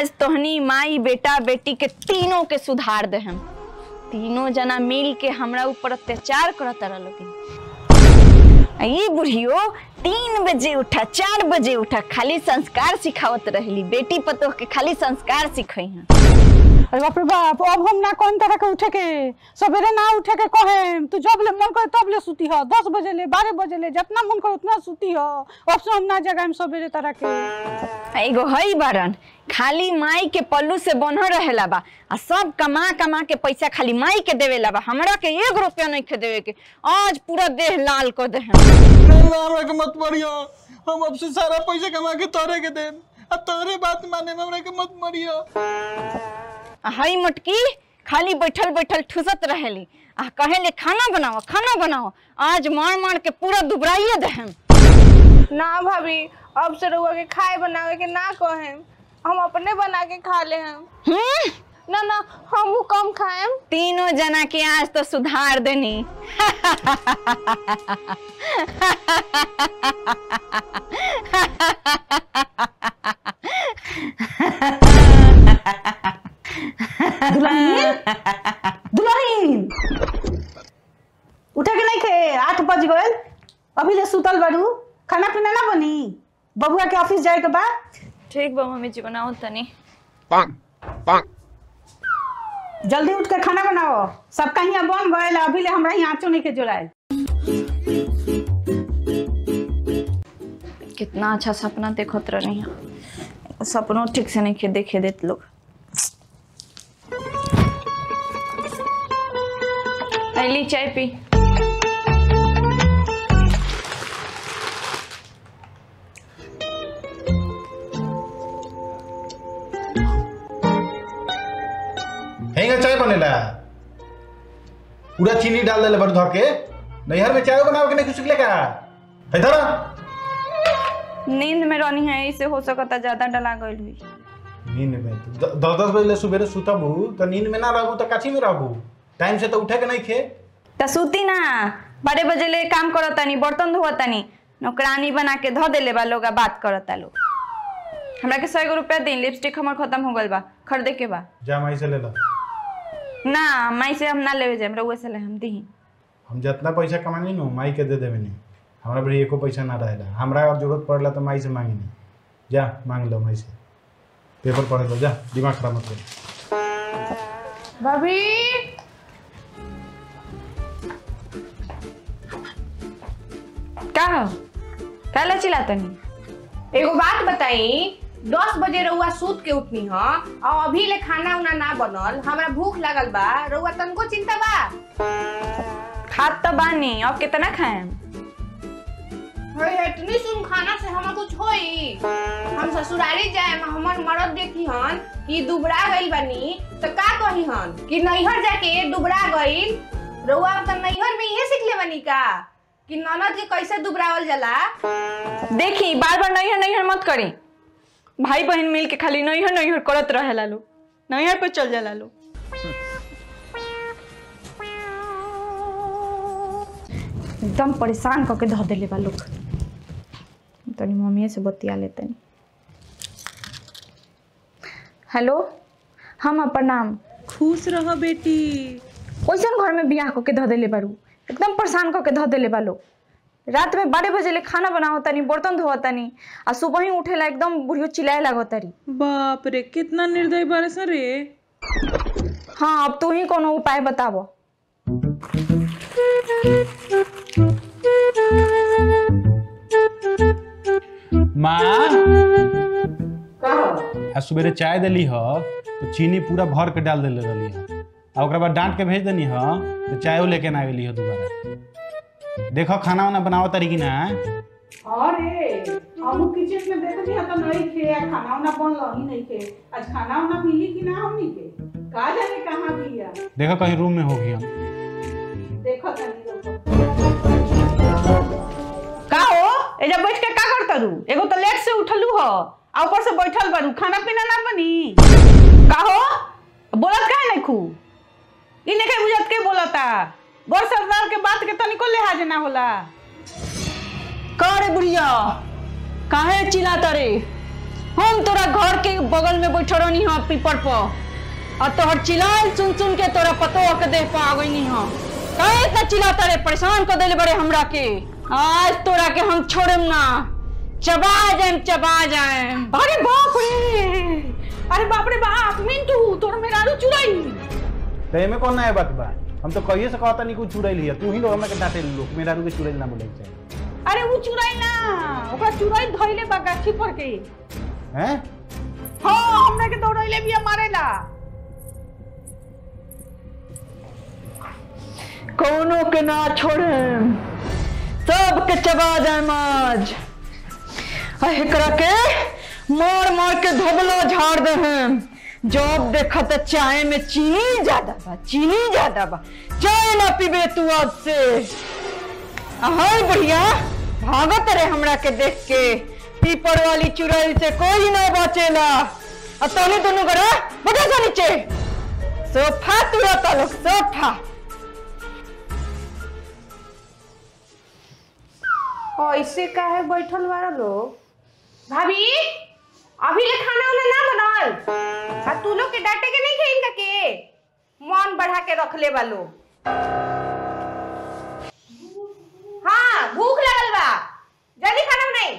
आज तोहनी माई बेटा बेटी के तीनों के सुधार दे हम तीनों जना मिल के हमरा ऊपर अत्याचार करत रहल ई बुढ़ियो तीन बजे उठा चार बजे उठा खाली संस्कार सिखावत रहली बेटी पतोह के खाली संस्कार सिखई हैं अरे बाप रे बाप अब हम ना कौन तरह के उठे के सवेरे ना उठे के कहे तू जब ले मन करे तब ले सुती हो दस बजे ले बारह बजे ले जितना मन करे उतना सुती हो अब से हम ना जगह सवेरे तरह के एगो हई बारन खाली माई के पल्लू से बन्ह रहेला बा आ सब कमा कमा के पैसा खाली माई के देवेला बा हमरा के एक रुपया नहीं खे देवे के आज पूरा देह लाल कर दे हम अल्लाह हमरा के मत मरियो हम अब से सारा पैसा कमा के तोरे के देम अब तोरे बात माने में हमरा के मत मरियो आ हई मटकी खाली बैठल बैठल ठुसत रहेली आ कहेले खाना बनाओ खाना बनाओ आज मार मार के पूरा दुबराइए दे हम ना भाभी अब से रउआ के खाए बनावे के ना कहे हम अपने बना के खा ले हम हम्म ना ना हम वो कम खाएम तीनों जना के आज तो सुधार देनी दुल्हन दुल्हन उठे के नहीं खे आठ बज गए अभी ले सुतल बारू खाना पीना ना बनी बबुआ के ऑफिस जाए के बाद ठीक बा मम्मी जी बनाओ तनी जल्दी उठ के खाना बनाओ सबका यहाँ बन गए अभी ले हमरा यहाँ आँचो नहीं के जोड़ाए कितना अच्छा सपना देखत रही सपनों ठीक से नहीं खे देखे देत लोग पहली चाय पी हेंगा चाय बनेला पूरा चीनी डाल देले बड़ धर के नैहर में चाय बनावे के नहीं कुछ का है धरा नींद में रहनी है इसे हो सकता ज्यादा डला गई हुई नींद में तो द- दस दस बजे ले सुबेरे सुतबू तो नींद में ना रहबू तो काची में रहबू टाइम से तो उठे के नहीं खे त सूती ना बारह बजे ले काम करतानी बर्तन धोतानी नौकरानी बना के धो देले बा लोग आ बात करता लोग हमरा के सौ एगो रुपया दी लिपस्टिक हमर खत्म हो गइल बा खरीदे के बा जा माई से ले लो ना माई से हम ना लेवे जाए रउए से ले हम दी हम जितना पैसा कमानी नु माई के दे देवे नहीं हमरा बड़ी एको पैसा ना रहेला हमरा और जरूरत पड़ला तो माई से मांगी नहीं जा मांग लो माई से पेपर पढ़े लो जा दिमाग खराब मत कर भाभी का हो काला चिल्लातनी एगो बात बताई दस बजे रउआ सूत के उठनी ह और अभी ले खाना उना ना बनल हमरा भूख लागल बा रउआ तनको चिंता बा खात तो बानी अब कितना खाएम अरे इतनी सुन खाना से हमें कुछ होई हम ससुरारी जाए हमर मरद देखी हन कि दुबरा गइल बानी तो का कही हन कि नैहर जाके दुबरा गइल रउआ तो नैहर में इहे सीख ले बानी का कि ननद के कैसे दुबरावल जाला देखी बार बार नैहर नैहर मत करी भाई बहन मिल के खाली नैहर नैहर करत रहेला लोग नैहर पे चल जाला लोग एकदम परेशान करके धो देले बा लोग तनी मम्मी से बतिया लेतनी हेलो हम अपन नाम खुश रह बेटी कैसन घर में बियाह करके धो देले बारू एकदम परेशान करके धो देले बा लोग रात में बारह बजे ले खाना बनाओ तनी बर्तन धोआ तनी आ सुबह ही उठेला एकदम बुढ़ियो चिल्लाए लागो तारी बाप रे कितना निर्दय बारस रे हाँ अब तू ही कोनो उपाय बताबो माँ आ सुबेरे चाय दिली ह तो चीनी पूरा भर के डाल देले रहली ह आ ओकरा बाद डांट के भेज देनी ह तो चायो लेके ना गेली ह दोबारा देखो खाना वाना बनाओ तारी की ना अरे हम किचन में देखनी है तो नहीं खे आ खाना वाना बनल ही नहीं खे आज खाना वाना मिली कि ना हमनी के का जाने कहाँ बिया देखो कहीं रूम में होगी हम देखो तनी लोग का हो एजा बैठ के का करता रू एगो तो लेट से उठलू हो आ ऊपर से बैठल बारू खाना पीना ना बनी का हो बोलत काहे नहीं खू इ नहीं बुझत के बोलता बड़ सरदार के बात के तनिको लिहाज ना होला का रे बुढ़िया काहे चिल्लाता रे हम तोरा घर के बगल में बैठल रहनी हाँ पीपर पर और तोहर चिल्लाल सुन सुन के तोरा पतो के देह पा गई हाँ काहे इतना चिल्लाता रे परेशान कर देले बड़े हमरा के आज तोरा के हम छोड़म ना चबा जाएम चबा जाएम अरे बाप रे अरे बाप रे बाप मिंटू तोर मेरा चुराई तो एमे कौन नया बात बा हम तो कहिए से कहता नहीं कुछ चुड़ैल हिया तू ही लोग हमरा के डांटे लोग मेरा रू के चुड़ैल ना बोले के चाहिए अरे उ चुराई ना ओकरा चुराई धइले बा गाछी पर के हैं हाँ हमरा के दौड़ैले भी मारेला कोनो के ना छोड़म सब के चबा जाएम आज आ एकरा के मार मार के धोबलो झाड़ दे हम जब देखा तो चाय में चीनी ज्यादा बा चीनी ज्यादा बा चाय ना पीबे तू आज से हाय बढ़िया भागत रे हमरा के देख के पीपर वाली चुड़ैल से कोई ना बचेला अब तोनी दोनों करा बता सा नीचे सोफा तुरता लोग सोफा ऐसे काहे बैठल बारा लोग भाभी अभी ले खाना उना ना बनल आ तू लोग के डांटे के नहीं खेल के मन बढ़ा के रख ले बालो हाँ भूख लगल बा जल्दी खाना बनाई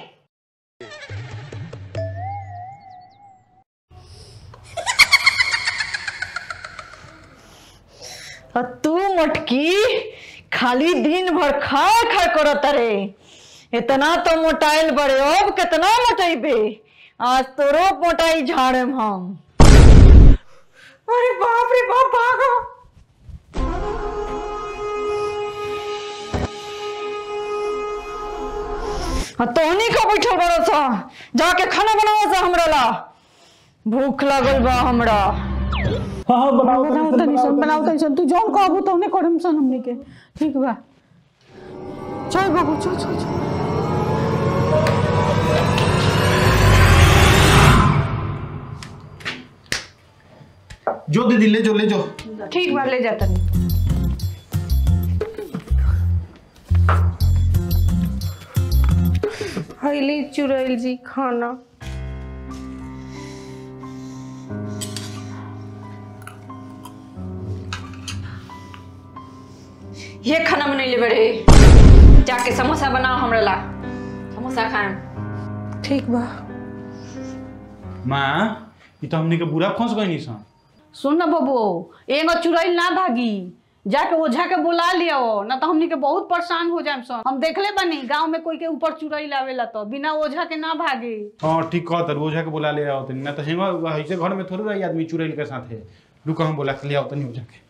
और तू मटकी खाली दिन भर खा खा करत रे इतना तो मोटाइल बड़े अब कितना मोटाइबे आज तोरो मोटाई झाड़म हम अरे बाप रे बाप भागो आ तोहनी का बैठल बड़ो सा जाके खाना बनाओ सा हमरा ला भूख लागल बा हमरा हां बनाओ बनाओ तनी सन बनाओ तनी सन तू जौन कहबू तौने करम सन हमनी के ठीक बा चल बाबू चल चल चल जो दीदी ले जो ले जो ठीक बा ले जाता नहीं हईली चुड़ैल जी खाना ये खाना बनैले बड़े जाके समोसा बनाओ हमरा ला समोसा खाएम ठीक बा मां ई तो हमनी के बुरा फंस गई सन सुन ना बबू एगो चुड़ैल ना भागी जाके ओझा के बुला लियो ना तो हमनी के बहुत परेशान हो जाए सन हम देखले बानी गांव में कोई के ऊपर चुड़ैल आवेला तो बिना ओझा के ना भागे हां ठीक कहत रोजा के बुला ले आओ तनी ना तो हेंगा ऐसे घर में थोड़ी रही आदमी चुड़ैल के साथे रुको हम बोला के ले आओ तनी हो जाके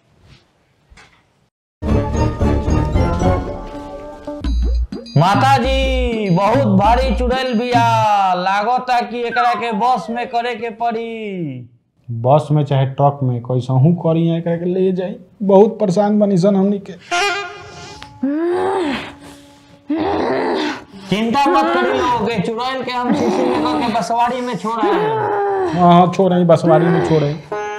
माता जी बहुत भारी चुड़ैल बिया लागता कि एकरा के बस में करे के पड़ी बस में चाहे ट्रक में कैसा हूँ करी है एकरा के ले जाई बहुत परेशान बनी सन हमनी के चिंता मत करी लोग ये चुड़ैल के हम शीशी में करके बसवाड़ी में छोड़ा है हाँ हाँ छोड़े बसवाड़ी में छोड़े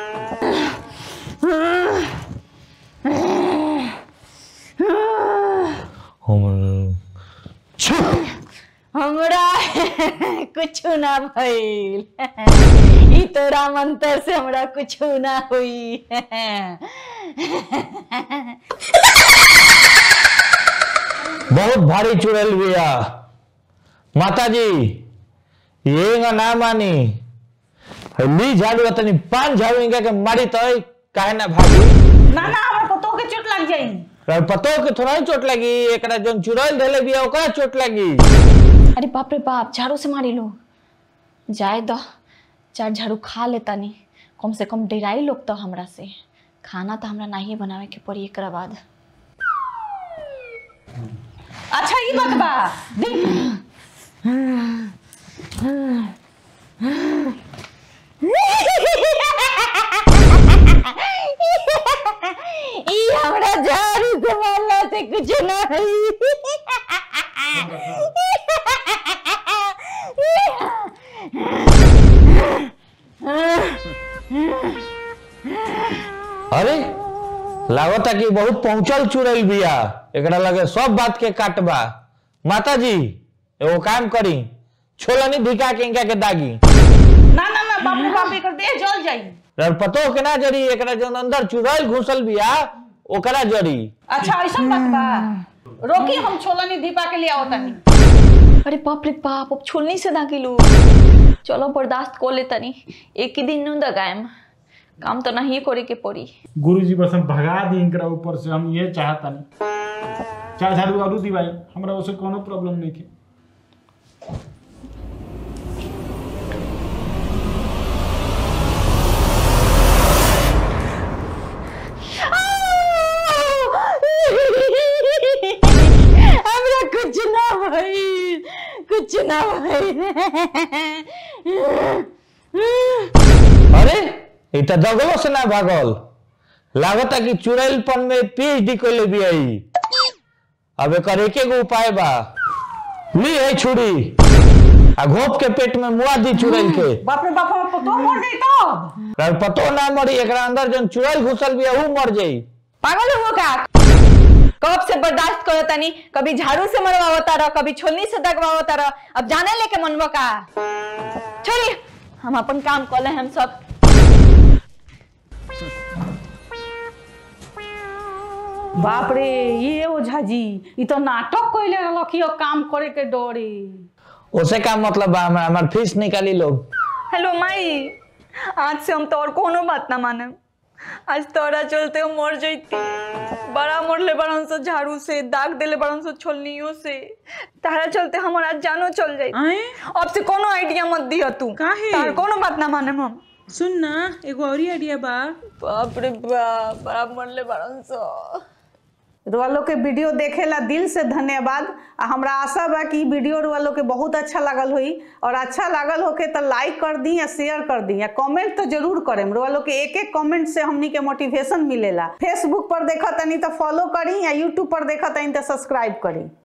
हमरा कुछ ना भइल ई तोरा मंत्र से हमरा कुछ ना हुई बहुत भारी चुड़ैल बिया माता जी ये ना मानी ली झाड़ू तनी पान झाड़ू इनका के मारी तो काहे ना भागी ना ना हमरा पतो के चोट लग जाई और पतो के थोड़ा ही चोट लगी एकरा जोन चुड़ैल धैले बिया ओकरा चोट लगी अरे बाप रे बाप झाड़ू से मारी लो जाए दो चार झाड़ू खा लेता नहीं कम से कम डेराई लोग तो हमरा से खाना तो हमरा नहीं बनावे के पड़ी एकरा बाद अच्छा ई बात बा देख ई हमरा झाड़ू से मारला से कुछ ना अरे लागता कि बहुत पहुंचल चुड़ैल बिया एकरा लगे सब बात के काटबा माता जी एगो काम करी छोलनी धिका के इनका के दागी ना ना ना बाप रे बाप एकर देह जल जाई रर पतो के ना जरी एकरा जौन अंदर चुड़ैल घुसल बिया ओकरा जरी अच्छा ऐसा बात बा रोकी हम छोलनी दीपा के लिए आओ तनी अरे बाप रे बाप अब छोलनी से ना किलो चलो बर्दाश्त को ले तनी एक ही दिन नू दगाएम काम तो नहीं करे के पड़ी गुरु जी बस हम भगा दी इनकरा ऊपर से हम ये चाहता नहीं चाहे झाड़ू वाड़ू दी भाई हमरा उससे कोनो प्रॉब्लम नहीं के हमरा कुछ ना भाई कुछ ना भाई अरे ई त दगलो से ना भागल लागता कि चुड़ैलपन में पीएचडी कइले बियाई अब एकर एके गो उपाय बा ली है छुरी आ घोप के पेट में मुआ दी चुड़ैल के बाप रे बाप हम पतो मर गई तब रर पतो ना मरी एकरा अंदर जौन चुड़ैल घुसल बिया ऊ मर जाई पागल हो का कब से बर्दाश्त करो तनी कभी झाड़ू से मरवावता रह कभी छोलनी से दगवावता रह अब जाने लेके मनवा का छोड़ी हम अपन काम कर ले हम सब बाप रे ये ओझा जी ई तो नाटक कइले रहलखियो काम करे के डरे ओसे का मतलब बा हमरा हमार फीस निकाली लोग हेलो माई आज से हम तो और कोनो बात ना माने आज तोरा चलते हम मर जैती बड़ा मरले बड़न से झाड़ू से दाग देले बड़न से छोलनियों से तारा चलते हमर आज जानो चल जाई आए अब से कोनो आइडिया मत दिया तू काहे? तार कोनो बात ना माने हम सुन ना एगो औरी आइडिया बा बाप रे बाप बड़ा मरले बड़न से रुआलो के वीडियो देखेला दिल से धन्यवाद आ हमरा आशा बा कि ई वीडियो रुआलो के बहुत अच्छा लागल होई और अच्छा लागल होके तो लाइक कर दी या शेयर कर दी या कमेंट तो जरूर करेम रुआलो के एक एक कमेंट से हमनी के मोटिवेशन मिलेला फेसबुक पर देखा तनी तो फॉलो करी या यूट्यूब पर देखा तनी तो सब्सक्राइब करी